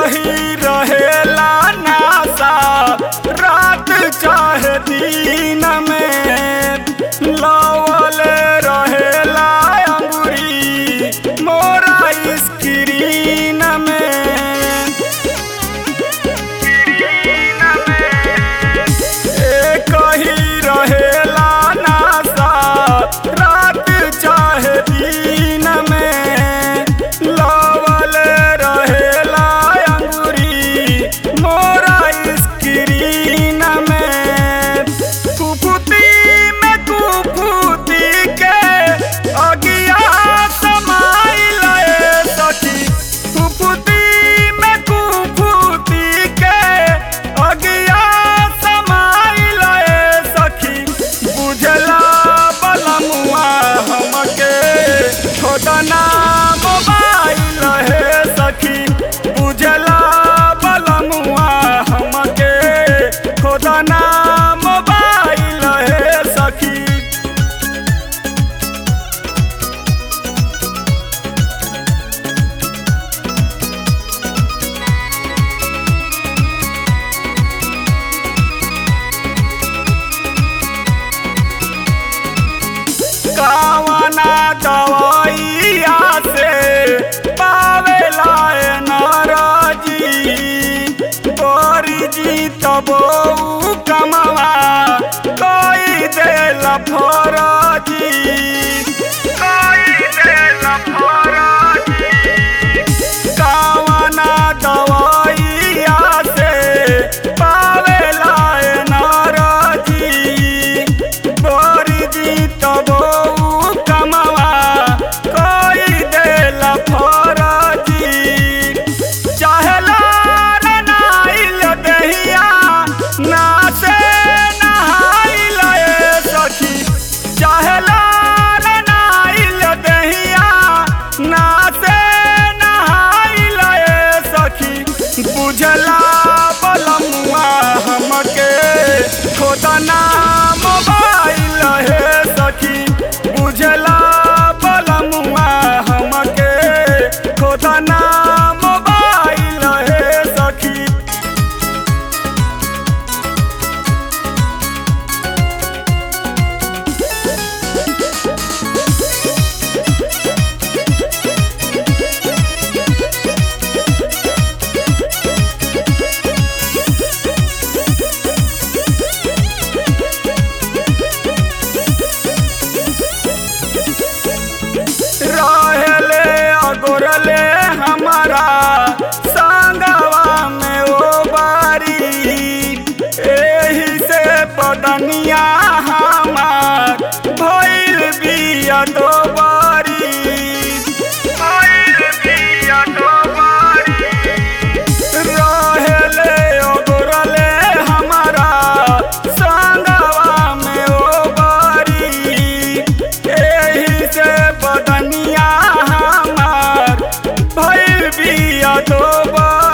कही रहेला नासा रात चाहे दिन में लवल रहेला अंगुरी मोरा स्क्रीन में ए कही रहेला नासा रात चाहे दिन में लवल रहेला अंगुरी मोरा स्क्रीन में कुफुती में कुफुती के अगिया समाइल ए सखी कुफुती में कुफुती के अगिया समाइल ए सखी बुझला बलमुआ हमके छोटना मोबाइल हे सखी बुझला बलमुआ हमके खोदना मोबाइल हे सखी कावना दवाइया से पावेला नाराजी तोरी जी तबो कमवा कोई देल फराजी कोई देल फराजी कावना दवाइया से पावेला नाराजी बोरी जी तबो कमवा कोई देल फराजी चाहला नाइल दहिया ना से नहाइल ए सखी चाहला नाइल दहिया ना से नहाइल ए सखी बुझला बलमुआ हमके खोदना मोबाइल हे सखी बुझला बलमुआ हमके खोदना मोबाइल हे सखी रहले अगोरले हमारा संगवा में ओ बारी एही से बदनिया हमार भइल बिया दो बारी भइल बिया दो बारी रहेले अगोरले हमारा संगवा में ओ बारी एही से बदनिया हमार भइल बिया दो बारी